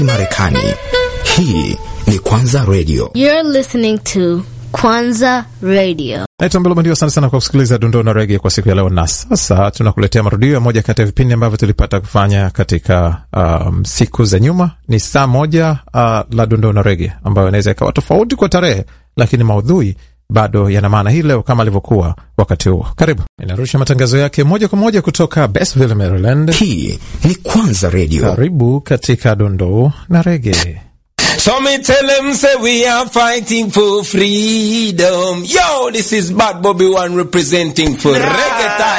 Marekani. Hii ni Kwanza Radio. You're listening to Kwanza Radio. Naitwa Mbelo Mandio. Asante sana kwa kusikiliza dondoo na rege kwa siku ya leo, na sasa tunakuletea marudio ya moja kati ya vipindi ambavyo tulipata kufanya katika um, siku za nyuma. Ni saa moja uh, la dondoo na rege ambayo inaweza ikawa tofauti kwa tarehe, lakini maudhui bado yana maana hii leo kama alivyokuwa wakati huo. Karibu, inarusha matangazo yake moja kwa moja kutoka Bestville, Maryland. Hii ni Kwanza Radio. Karibu katika dondoo na rege. So me tell them say we are fighting for freedom. Yo, this is Bad Bobby One representing for reggae time.